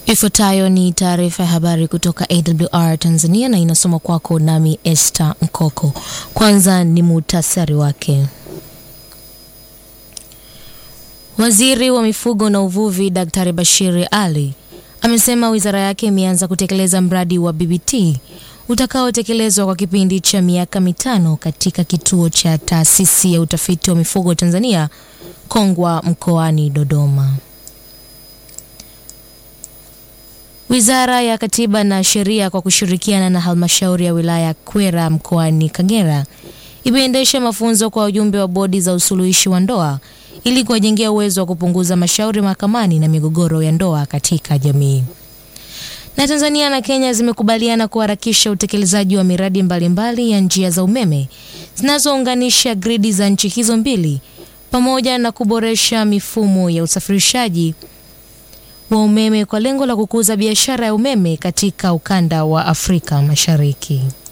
Ifuatayo ni taarifa ya habari kutoka AWR Tanzania na inasoma kwako nami Esther Mkoko. Kwanza ni muhtasari wake. Waziri wa mifugo na uvuvi Daktari Bashiri Ali amesema wizara yake imeanza kutekeleza mradi wa BBT utakaotekelezwa kwa kipindi cha miaka mitano katika kituo cha taasisi ya utafiti wa mifugo Tanzania Kongwa mkoani Dodoma. Wizara ya Katiba na Sheria kwa kushirikiana na halmashauri ya wilaya Kwera mkoani Kagera imeendesha mafunzo kwa wajumbe wa bodi za usuluhishi wa ndoa ili kuwajengea uwezo wa kupunguza mashauri mahakamani na migogoro ya ndoa katika jamii. Na Tanzania na Kenya zimekubaliana kuharakisha utekelezaji wa miradi mbalimbali mbali ya njia za umeme zinazounganisha gridi za nchi hizo mbili pamoja na kuboresha mifumo ya usafirishaji wa umeme kwa lengo la kukuza biashara ya umeme katika ukanda wa Afrika Mashariki.